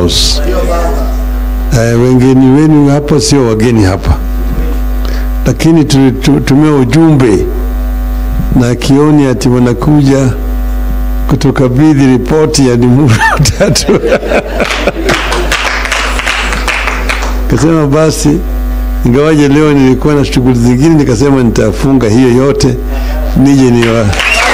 House. Eh, wengine wenu hapa sio wageni hapa, lakini tulitumia ujumbe na kioni ati wanakuja kutukabidhi ripoti ya Limuru tatu kasema basi, ingawaje leo nilikuwa na shughuli zingine, nikasema nitafunga hiyo yote nije niwakaribishe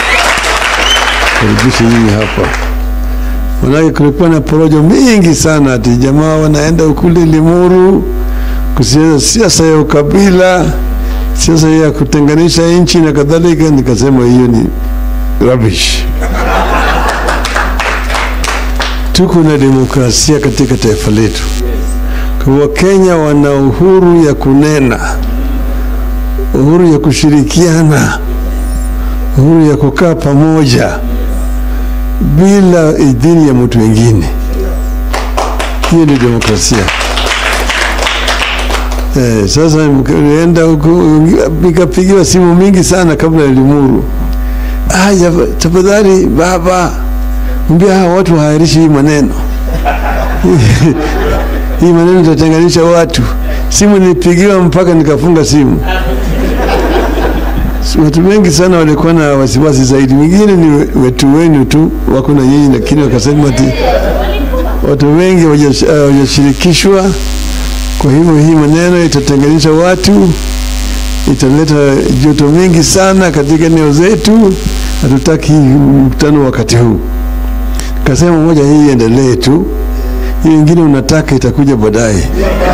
nyinyi hapa. Manake kulikuwa na porojo mingi sana, ati jamaa wanaenda ukule Limuru kusiasa siasa ya ukabila, siasa ya kutenganisha nchi na kadhalika. Nikasema hiyo ni rubbish. Tuko na demokrasia katika taifa letu. Kwa Wakenya wana uhuru ya kunena, uhuru ya kushirikiana, uhuru ya kukaa pamoja bila idhini ya mtu wengine. Hiyo ni demokrasia. Eh, sasa nikaenda huko nikapigiwa simu mingi sana kabla ya Limuru. Aya, tafadhali baba, mbia hawa watu wahairishi hii maneno hii maneno itatenganisha watu. Simu nilipigiwa mpaka nikafunga simu. Watu wengi sana walikuwa na wasiwasi zaidi, wengine ni wetu wenu tu wako na nyinyi, lakini wakasema ati watu wengi hawajashirikishwa. Kwa hivyo hii maneno itatenganisha watu, italeta joto mingi sana katika eneo zetu. Hatutaki mkutano wakati huu. Kasema moja, hii iendelee tu, hiyo ingine unataka itakuja baadaye.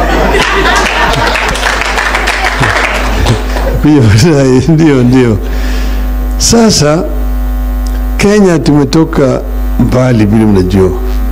kuja baadaye, ndio ndio. Sasa Kenya tumetoka mbali, vile mnajua